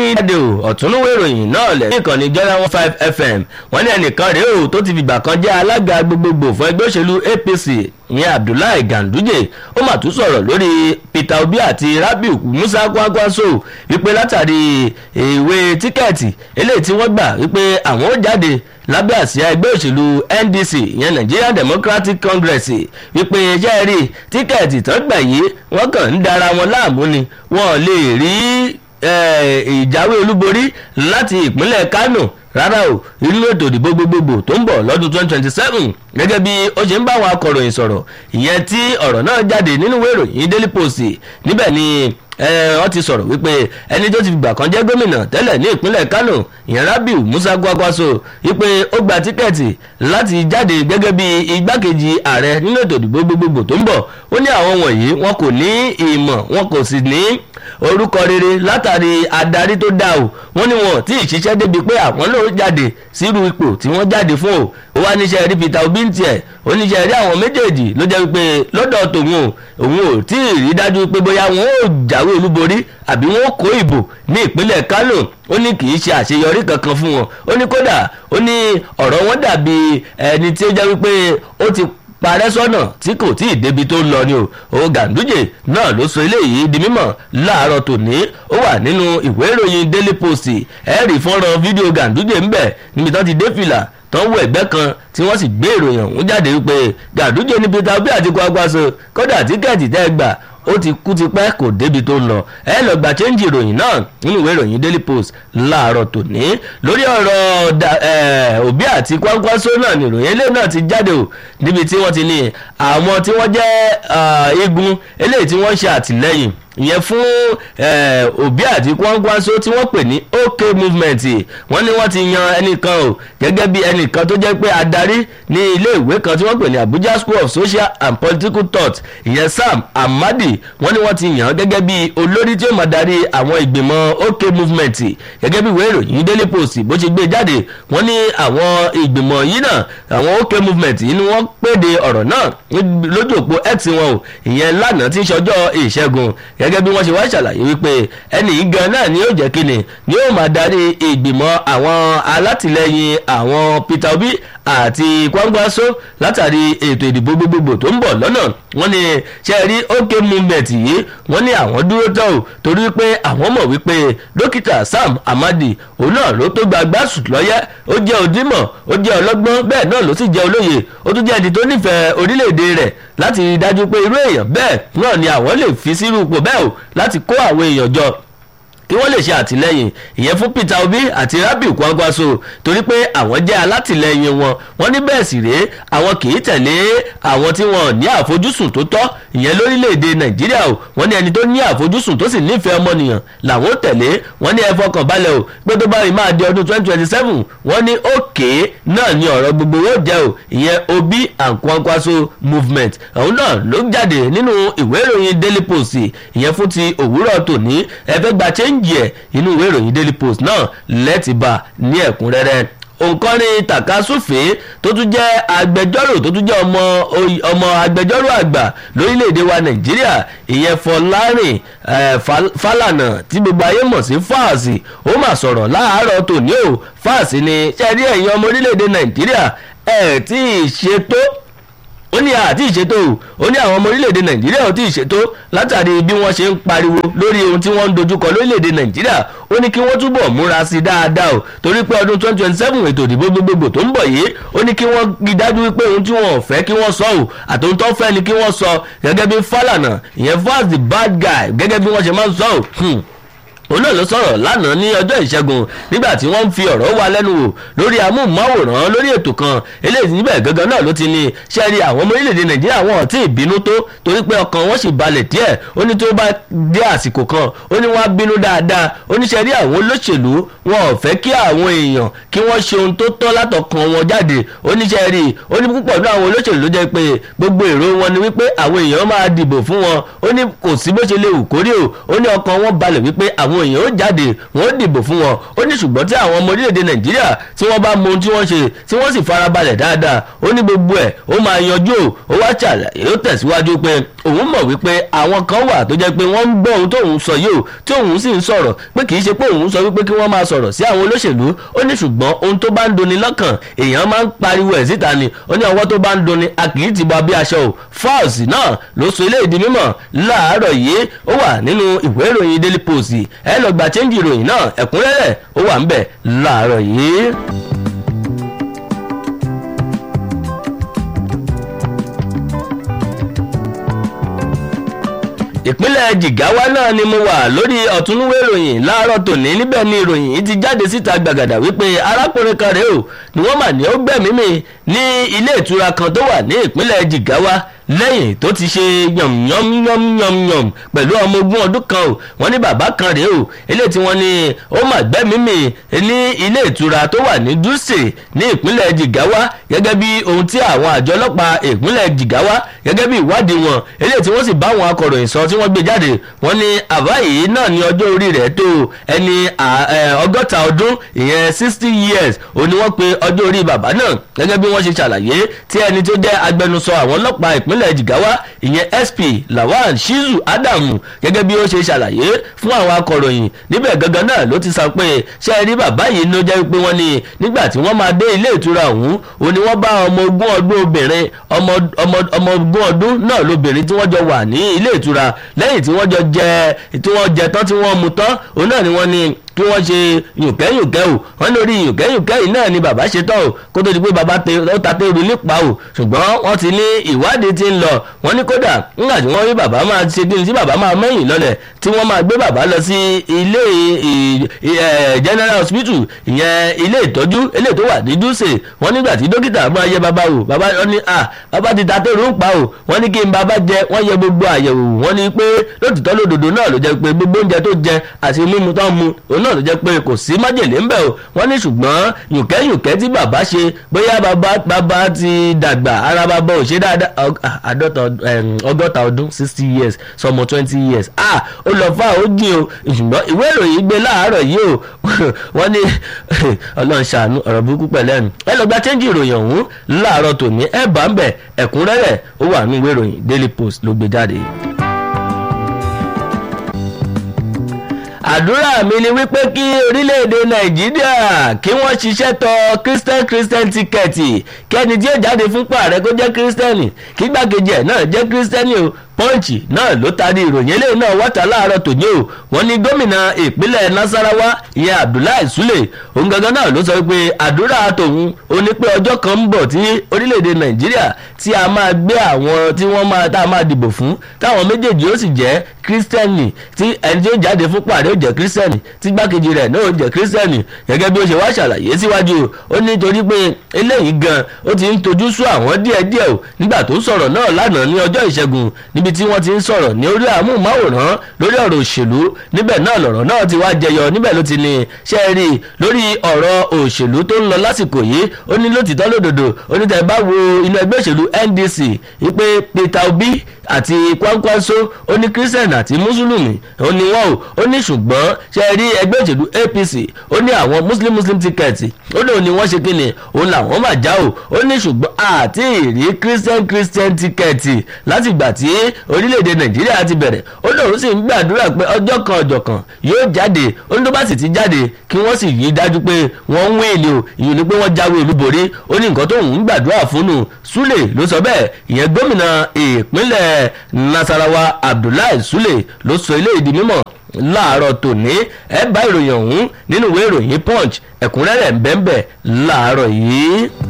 jáde o ọ̀túnúwé ìròyìn náà lẹ̀ ní ìkànnì jọ́lá one five fm wọ́n ní ẹnìkan rèé o tó ti fìgbà kan jẹ́ alága gbogbogbò fún ẹgbẹ́ òṣèlú apc ìyẹn abdullahi ganduje ó mà tún sọ̀rọ̀ lórí peter obi àti rabiu musa kwakwaso wípé látàrí ìwé tíkẹ́ẹ̀tì eléyìí tí wọ́n gbà wípé àwọn ó jáde lábẹ́ àsíá ẹgbẹ́ òṣèlú ndc ìyẹn nigerian democratic congress wípé iṣẹ́ rí tíkẹ́ẹ̀tì tó gbà yìí wọ́n kàn ń dara wọn láàmú ni wọ́n lè rí ìjáwé olúborí láti ìpínlẹ̀ kánò rárá o inú ètò ìdìbò gbogbogbò tó ń bọ̀ lọ́dún twenty twenty seven gẹ́gẹ́ bí ó ṣe ń bá àwọn akọ̀ròyìn sọ̀rọ̀ ìyẹn tí ọ̀rọ̀ náà jáde nínú ìwé ìròyìn daily post níbẹ̀ ni wọ́n ti sọ̀rọ̀ wípé ẹni tó ti gbà kan jẹ́ gómìnà tẹ́lẹ̀ ní ìpínlẹ̀ kánò ìyẹn rabiu musa gwagwaso wípé ó gba tíkẹ́ẹ̀tì láti jáde gẹ́gẹ́ bí igbákejì ààrẹ nínú ètò ìdìbò gbogbogbò tó ń bọ̀ ó ní àwọn wọ̀nyí wọn kò ní ìmọ̀ wọn kò sì ní orúkọ rere látàrí adarí tó dáa o wọ́n ní wọn tí ì ṣiṣẹ́ débi pé àwọn náà jáde sírú ipò tí wọ́n jáde fún o ó wá níṣẹ́ rí peter obi ń tiẹ̀ ó níṣẹ́ rí àwọn méjèèjì ló jẹ́ wípé lọ́dọ̀ tòun o òun ò tí ì rí dájú pé bóyá wọn ò jáwé olúborí àbí wọn ò kó ìbò ní ìpínlẹ̀ kánò ó ní kì í ṣe àṣeyọrí kankan fún wọn ó ní kódà ó ní ọ̀rọ̀ wọn dàbí ẹni tí ó jẹ́ wípé ó ti parẹ́ sọ́nà tí kò tí ì débi tó lọ ni o o ganduje náà ló sọ eléyìí di mímọ̀ láàárọ̀ tòní ó wà nínú ìwé ìròyìn daily post ẹ̀rí fọ́nrán fídíò ganduje ńbẹ̀ níbi tán ti dé fìlà tán wọ ẹgbẹ́ kan tí wọ́n sì gbé ìròyìn ọ̀hún jáde wípé ganduje ní peter obi àti kwakwaso kódà tíkẹ́ẹ̀tì tẹ́ gbà ó ti kú tipẹ́ kò débi tó ń lọ ẹ lọ gba chẹ́ńjì ìròyìn náà nínú ìwé ìròyìn daily post láàárọ̀ tòní lórí ọ̀rọ̀ òbí àti kwakwaso náà ni ìròyìn eléyìí náà ti jáde o níbi tí wọ́n ti ní àwọn tí wọ́n jẹ́ igun eléyìí tí wọ́n ṣe àtìlẹ́yìn ìyẹn fún òbí àti kwakwaso tí wọ́n pè ní ok movement wọ́n ní wọ́n ti yan ẹnìkan o gẹ́gẹ́ bí ẹnìkan tó jẹ́ pé adarí ní ilé ìwé kan tí wọ́n pè ní abuja school of social and political thought ìyẹn sam amadi wọ́n ní wọ́n ti yàn án gẹ́gẹ́ bí olórí tí ó máa darí àwọn ìgbìmọ̀ ok movement gẹ́gẹ́ bí ìwé ìròyìn daily post bó ṣe gbé jáde wọ́n ní àwọn ìgbìmọ̀ yìí náà àwọn ok movement yìí ni wọ́n péde ọ̀rọ̀ náà lójú òpó x wọn o ìyẹn lánàá tí ń ṣọjọ́ ìṣẹ́gun gẹ́gẹ́ bí wọ́n ṣe wá ṣàlàyé wípé ẹnì yìí gan náà ni yóò jẹ́ kíni ni yóò máa darí ìgbìmọ̀ àwọn alátìlẹyìn àwọn peter obi àti kwangbaso látàrí ètò ìdìbò gbogbogbò tó ń bọ̀ lọ́nà wọ́n ní ṣe rí ok movement yìí wọ́n ní àwọn dúró tán o torí pé àwọn mọ̀ wípé dókítà sam amadi òun náà ló tó gba gbásù lọ́yẹ́ ó jẹ́ òdìmọ̀ ó jẹ́ ọlọ́gbọ́n bẹ́ẹ̀ náà ló sì jẹ́ olóye ó tún jẹ́ ẹni tó nífẹ̀ẹ́ orílẹ̀-èdè rẹ̀ láti rí dájú pé irú èèyàn bẹ́ẹ̀ náà ni àwọn lè fi sírú ipò bẹ́ẹ̀ o láti kó àwọn èèyàn jọ kí wọ́n lè ṣe àtìlẹ́yìn ìyẹn fún peter obi àti rabiu kwangwaso torí pé àwọn jẹ́ alátìlẹ́yìn wọn wọ́n ní bẹ́ẹ̀ sì rèé àwọn kì í tẹ̀lé àwọn tí wọ́n ní àfojúsùn tó tọ́ ìyẹn lórílẹ̀‐èdè nàìjíríà o wọ́n ní ẹni tó ní àfojúsùn tó sì nífẹ̀ẹ́ ọmọnìyàn làwọn tẹ̀lé wọ́n ní ẹ fọkàn balẹ̀ o pé tó bá rí máa di ọdún twenty twenty seven wọ́n ní òkè náà ní ọ̀rọ̀ gbogbo yóò jẹ́ o ìyẹn obi and kwangwaso movement òun náà ló jáde nínú ìwé ìròyìn daily post ìyẹn fún ti òwúrọ̀ tòní ẹ fẹ́ gba change díẹ̀ inú ìwé ìròyìn daily post náà lẹ́tì bá ní ẹ̀kúnrẹ́rẹ́ òǹkọ́ni takasúfè tó tún jẹ́ agbẹjọ́rò tó tún jẹ́ ọmọ ọmọ agbẹjọ́rò àgbà lórílẹ̀‐èdè wa nàìjíríà ìyẹn fọlárìn fálànà tí gbogbo ayé mọ̀ sí fáàsì ó mà sọ̀rọ̀ láàárọ̀ tòní o fáàsì ni ṣẹ́ẹ́rí ẹ̀yin ọmọ orílẹ̀‐èdè nàìjíríà ẹ̀ tí ì ṣe tó ó ní àti ìṣètò ó ní àwọn ọmọ orílẹ̀-èdè nàìjíríà ò tí ì ṣètò látàrí bí wọ́n ṣe ń pariwo lórí ohun tí wọ́n ń dojúkọ lórílẹ̀-èdè nàìjíríà ó ní kí wọ́n túbọ̀ múra sí i dáadáa o torí pé ọdún twenty twenty seven ètò ìdìbò gbogbogbò tó ń bọ̀ yìí ó ní kí wọ́n rí dájú wípé ohun tí wọ́n ò fẹ́ kí wọ́n sọ o àtòhun tó fẹ́ ni kí wọ́n sọ gẹ́gẹ́ bí fálànà ìyẹn fast the bad guy gẹ́gẹ́ bí wọ́n ṣe máa ń sọ o òun náà ló sọ̀rọ̀ lánàá ní ọjọ́ ìṣẹ́gun nígbà tí wọ́n ń fi ọ̀rọ̀ wá lẹ́nu wò lórí amóhùnmáwòrán lórí ètò kan eléyìí níbẹ̀ gangan náà ló ti ní sẹ́ẹ̀rí àwọn ọmọ orílẹ̀-èdè nàìjíríà wọn ò tí ì bínú tó torí pé ọkàn wọn sì balẹ̀ díẹ̀ ó ní tó bá dé àsìkò kan ó ní wọ́n á bínú dáadáa ó ní sẹ́ẹ̀rí àwọn olóṣèlú wọn ò fẹ́ kí àwọn èèyàn kí wọ́n ṣe ohun tó tọ́ látọkàn wọn jáde ó ní sẹ́ẹ̀rí ó ní púpọ̀ ní àwọn olóṣèlú ló jẹ́ pé gbogbo èrò wọn ni wípé àwọn èèyàn máa dìbò fún wọn ó ní kò sí bó ṣe lè wù kórí o ó ní ọkàn wọn balẹ̀ wípé àwọn àwọn èèyàn ó jáde wọn ó dìbò fún wọn ó ní ṣùgbọ́n tí àwọn ọmọ orílẹ̀-èdè nàìjíríà tí wọ́n bá mọ ohun tí wọ́n ṣe tí wọ́n sì farabalẹ̀ dáadáa ó ní gbogbo ẹ̀ ó máa yanjú ó wá ṣàlàyé ó tẹ̀síwájú pé òun mọ̀ wípé àwọn kan wà tó jẹ́ pé wọ́n ń gbọ́ ohun tóun sọ yìí o tí òun sì ń sọ̀rọ̀ pé kì í ṣe pé òun sọ wípé kí wọ́n máa sọ̀rọ̀ sí àwọn olóṣèlú ó ní ṣùgbọ́n ohun tó bá ń doni lọ́kàn èèyàn máa ń pariwo ẹ̀ síta ni ó ní ọwọ́ tó bá ń doni a kì í ti bọ bí aṣọ o falz náà ló sọ ilé ìdí mímọ̀ láàárọ̀ yìí ó wà nínú ìwé ìròyìn daily post ẹ lọ gba chẹ́ńjì ìròyìn náà ẹ̀kúnrẹ́rẹ́ ó wà ń bẹ̀ láàárọ̀ yìí. ìpínlẹ̀ jigawa náà ni mo wà lórí ọ̀túnúwé ìròyìn láàárọ̀ tòní níbẹ̀ ni ìròyìn yìí ti jáde síta gbàgàdà wípé arákùnrin kan rèé o ni wọ́n mà ní ó gbẹ̀mí mi ní ilé ìtura kan tó wà ní ìpínlẹ̀ jigawa lẹ́yìn tó ti ṣe yànmyànmyànmyànmyàm pẹ̀lú ọmọ ogún ọdún kan o wọ́n ní bàbá kan rèé o eléyìí tí wọ́n ní ó mà gbẹ́mí mi ní ilé ìtura tó wà ní dutse ní ìpínlẹ̀ jigawa gẹ́gẹ́ bí ohun tí àwọn àjọ ọlọ́pàá ìpínlẹ̀ jigawa gẹ́gẹ́ bí ìwádìí wọn eléyìí tí wọ́n sì bá àwọn akọ̀ròyìn sọ tí wọ́n gbé jáde wọ́n ní àbá yìí náà ní ọjọ́ orí rẹ̀ tó ẹni ọgọ́ta ọdún ìyẹn sixty years ó ní wọ́n pe ọjọ́ orí bàbá náà gẹ́gẹ́ bí wọ́n ṣe ṣàlàyé tí ẹni tó jẹ́ agbẹnusọ àwọn ọlọ́pàá ìpínlẹ̀ jigawa ìyẹn sp lawal shizu adamu gẹ́gẹ́ bí ó ṣe ṣàlàyé fún àwọn akọ̀ròyìn níbẹ̀ gangan náà ló ti sọ pé ṣé ẹ rí bàbá yìí ló jẹ́ pé wọ́n ní nígbà tí wọ́n máa dé ilé ìtura ọ̀hún ó ní wọ́n bá ọmọ ogún ọdún obìnrin ọmọ ogún ọdún náà lóbìnrin tí wọ́n jọ wà ní ilé ìtura lẹ́yìn tí wọ́n jọ jẹ tí wọ́n jẹ tán tí wọ́n mu tán òun náà ni wọ́n ní kí wọ́n ṣe yùnkẹ́yùnkẹ́ o wọ́n lórí yùnkẹ́yùnkẹ́ yìí náà ni bàbá ṣe tán o kó tó di pé bàbá ó ta téèrú nípa o ṣùgbọ́n wọ́n ti ní ìwádìí ti ń lọ wọ́n ní kódà nígbà tí wọ́n rí bàbá máa ṣe kí ni tí bàbá máa mẹ́yìn lọ́lẹ̀ tí wọ́n máa gbé bàbá lọ sí ilé general hospital ìyẹn ilé ìtọ́jú ilé tó wà ní dúṣe wọ́n nígbà tí dókítà máa yẹ bàbá o bàbá wọn ní à bàbá ti ta téèrú ń pa o wọ́n ní kí n bàbá jẹ wọ́n yẹ gbogbo àyẹ̀wò wọ́n ní pé lótìtọ́ lódodo náà ló jẹ́ pé gbogbo oúnjẹ tó jẹ àti mímu tó ń mu òun náà ló jẹ́ pé kò sí májèlé ńbẹ̀ o wọ́n ní ṣùgbọ́n yùnkẹ́yùnkẹ́ tí bàbá ṣe bóyá bàbá bàbá ti dàgbà ara bàbá ò ṣe dáadáa àádọ́ta ọgọ́ta ọdún sixty years sọmọ twenty years ah ó lọ fà ó jìn o ṣùgbọ́n ìwé ìròyìn gbé láàárọ̀ yìí o wọ́n ní ọlọ́run ṣàánú ọ̀rọ̀ burúkú pẹ̀lẹ́ nu ẹ lọ gba chẹ́ńjì ìròyìn ọ̀hún láàárọ̀ tòní ẹ bá ń bẹ̀ ẹ̀kúnrẹ́rẹ́ ó wà ní ìwé ìròyìn daily post ló gbé jáde. àdúrà mi ni wípé kí orílẹ̀-èdè nàìjíríà kí wọ́n ṣiṣẹ́ tọ christian christian tíkẹ́ẹ̀tì kẹ́ni tí yóò jáde fún pààrẹ kó jẹ́ kírísítẹ́nì kí gbàkejì ẹ̀ náà jẹ́ kírísítẹ́nì o pọ́ǹchì náà ló taari ìròyìn eléyìí náà wọ́ta láàárọ̀ tòní o wọ́n ní gómìnà ìpínlẹ̀ nasarawa ìyẹn abdullahi sule òun gangan náà ló sọ pé àdúrà tòun ó ní pé ọjọ́ kan ń bọ̀ tí orílẹ̀-èdè nàìjíríà tí a máa gbé àwọn tí wọ́n máa tá a máa dìbò fún táwọn méjèèjì ó sì jẹ́ kírísítẹ́nì tí ẹni tí ó jáde fún pàdé ó jẹ́ kírísítẹ́nì tí gbákejì rẹ̀ náà ó jẹ́ kírísítẹ́nì gẹ́gẹ́ bí ó ṣe wá ṣàlàyé síwájú ó ní torí pé eléyìí gan ó ti ń tojú sú àwọn díẹ̀díẹ̀ o nígbà tó sọ̀rọ̀ náà lánàá ní ọjọ́ ìṣẹ́gun níbi tí wọ́n ti ń sọ̀rọ̀ ní orí àmúhùnmáwòrán lórí ọ̀rọ̀ òṣèlú níbẹ̀ náà lọ̀rọ̀ náà ti wá jẹyọ níbẹ̀ ló ti ní ṣe rí i lórí ọ̀rọ̀ òṣèlú tó ń lọ lásìkò yìí ó ní lótìtọ́ lódodo ó ní tẹ̀ bá wo inú ẹgbẹ́ òṣèlú ndc wípé peter obi àti kwankwanso ó ní christian àti mùsùlùmí ó ní wọn o ó ní ṣùgbọ́n ṣe rí ẹgbẹ́ òṣèlú apc ó ní àwọn muslim muslim tíkẹ́ẹ̀tì ó lóun ni wọ́n ṣe kí ni òun làwọn máa já o ó ní ṣùgbọ́n àti ìrí christian christian tíkẹ́ẹ̀tì láti ìgbà tí orílẹ̀-èdè nàìjíríà ti bẹ̀rẹ̀ ó lóun sì ń gbàdúrà pé ọjọ́ kan ọjọ́ kan yóò jáde ó ní tó bá sì ti jáde kí wọ́n sì yí dájú pé wọ́n ń wéèlì o ìyẹn ni pé wọ́n jáwé olúborí ó ní nǹkan tóun ń gbàdúrà fún un sule ló sọ bẹ́ẹ̀ ìyẹn gómìnà ìpínlẹ̀ nasarawa abdullahi sule ló sọ eléyìí di mímọ̀ láàárọ̀ tòní ẹ bá ìròyìn ọ̀hún nínú ìwé ìròyìn punch ẹ̀kúnrẹ́rẹ́ ń bẹ́ẹ̀ bẹ́ẹ̀ láàárọ̀ yìí.